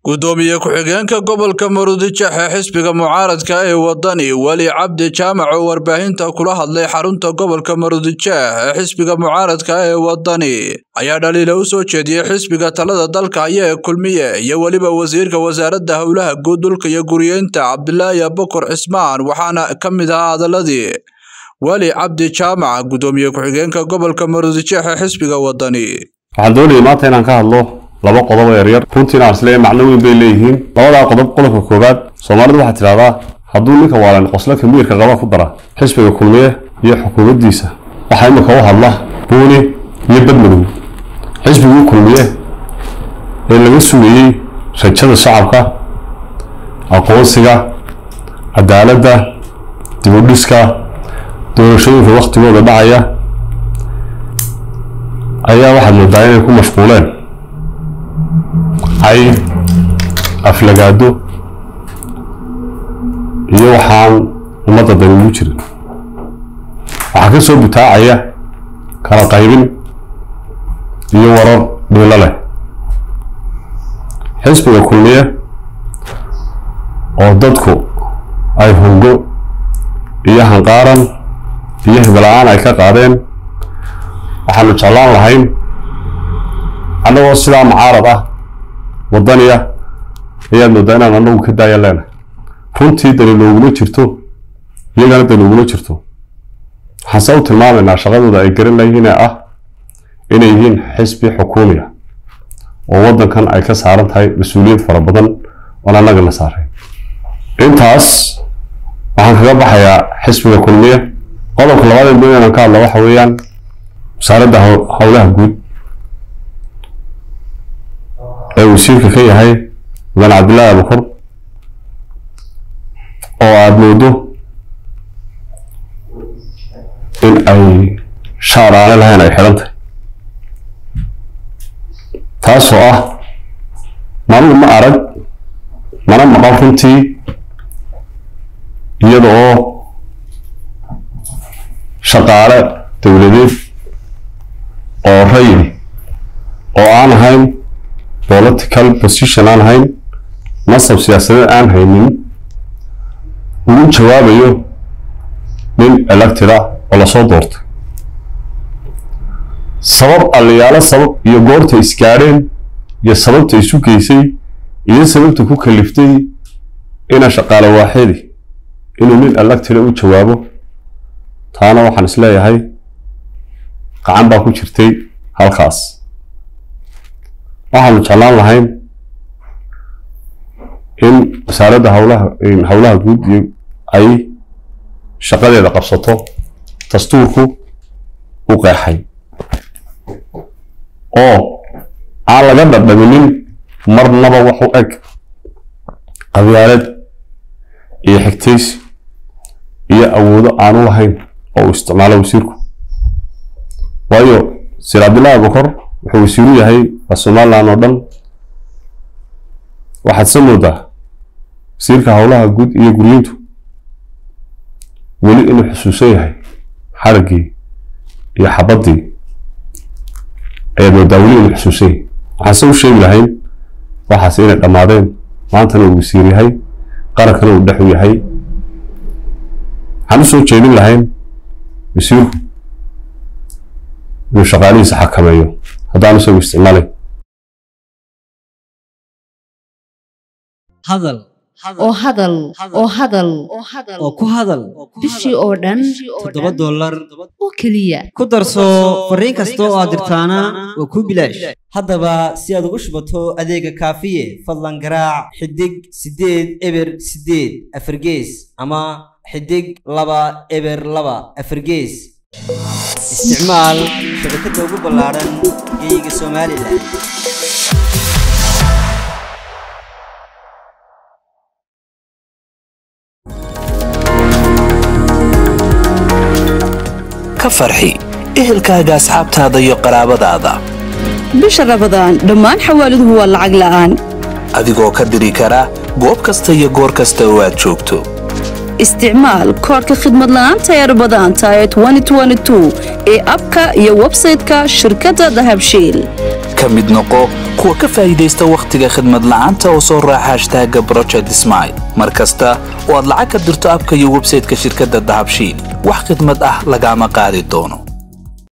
gudoomiye ku-xigeenka gobolka maruudijex ee xisbiga mucaaradka ee wadani weli cabdi jaamac oo warbaahinta kula hadlay xarunta gobolka maruudijex ee xisbiga mucaaradka ee wadani ayaa dhaliila u soo jeediyey xisbiga talada dalka haya ee kulmiye iyo weliba wasiirka wasaaradda howlaha guud dhulka iyo guriyeynta cabdilaahi abukar cismaan waxaana ka mid ahaa hadaladii weli cabdi jaamac gudoomiye ku-xigeenka gobolka maruudijex ee xisbiga wadani waxaan doonayay maanta inaan ka hadlo laba qodob oo yaryar runtiina aan isleeyahay macno weyn bay leeyihiin labadaa qodob qodobka koowaad soomaalidu waxaad tidhahdaa hadduu ninka waalan qosla kamiirka qaba ku dara xisbiga kulmiye iyo xukuumaddiisa waxaa imika u hadla buuni iyo badmadow xisbigii kulmiye ee laga sugayey rajada shacabka aqoonsiga cadaaladda dibudhiska doorashooyinka wakhtigooda dhacaya ayaa waxaad moodaa inay ku mashquuleen cay aflagaado iyo waxaan ummadda dani ugu jirin waxaa ka soo butaacaya kala qaybin iyo warar dhiilo leh xisbiga kulmiye oo dadku ay hungo iyo hanqaaran iyo hibala'aan ay ka qaadeen waxaanu jeclaan lahayn annagoo sidaa mucaarad ah waddaniya ayaad moodaa inaan annagu ka daaya leenahay runtii dani nooguma jirto iyagana dani uguma jirto waxaan se u tilmaamaynaa shaqadooda ay garan layihiin ee ah inay yihiin xisbi xukuumiya oo waddankan ay ka saaran tahay mas-uuliyad fara badan oon annaga la saarayn intaas waxaan kaga baxayaa xisbiga kulmiye qodobka labaad ee doonayaan ka hadla waxa weeyaan wasaaradda howlaha guud ee wasiirka ka yahay mudan cabdillaahi abukar oo aada moodo in ay shaar aane lahayn ay xidhan tahay taasoo ah manugu ma arag mana maqal runtii iyada oo shaqaale dowladeed oo rayid oo aan ahayn political position aan ahayn nasab siyaasadeed aan haynin ugu jawaabayo nin elected ah oo lasoo doortay sabab aliyaalo sabab iyo goorta isgaadheen iyo sababta isu geysay iyo sababta ku kaliftay ina shaqaale waaxidi inuu nin elected u jawaabo taana waxaan is leeyahay gacan baa ku jirtay halkaas waxaanu jeclaan lahayn in wasaaradda howlaha howlaha guud iyo ay shaqadeeda qabsato dastuurku u qeexay oo aan laga dhadhaminin marnaba wax u eg qabyaalad iyo xigtaysi iyo awoodo aanu lahayn oo uu isticmaalo wasiirku waayo sir cabdillahi abukar wuxuu wasiiru yahay waa somalilan oo dhan waxaad se moodaa wasiirka howlaha guud iyo guriyintu weli inuu xusuusan yahay xaraggii iyo xabaddii ayaad moodaa weli inuu xusuusan yahay waxaan se u sheegi lahayn waxaas inay dhammaadeen maantana uu wasiir yahay qarankana uu dhexu yahay waxaan u soo jeedin lahayn wasiirku inuu shaqaalihiisa xakameeyo haddaan isagu isticmaalay hadal oo hadal oo hadal oo ku hadal bishii oo dhan toddoba dollar oo keliya ku darso fariin kasta oo aad dirtaana waa kuu bilaash haddaba si aad ugu shubato adeega kaafiye fadlan garaac xidig siddeed eber siddeed afargees ama xidig laba eber laba afargees isticmaal shabakadda ugu ballaaran geeyiga somalilan ka farxi ehelkaaga asxaabtaada iyo qaraabadaada bisha rabadaan dhammaan xawaaladuhu waa lacag la'aan adigoo ka diri kara goob kasta iyo goor kasta oo aad joogto isticmaal koodhka khidmad la'aanta ee rabadaanta ee ee abka iyo websayte-ka shirkadda dahabshiil ka ka mid noqo kuwa ka faa'iidaysta wakhtiga khidmad la'aanta oo soo raaca hashtaaga broject smail mar kasta oo aad lacag ka dirto abka iyo websayteka shirkadda dahabshiil wax khidmad ah lagaama qaadi doono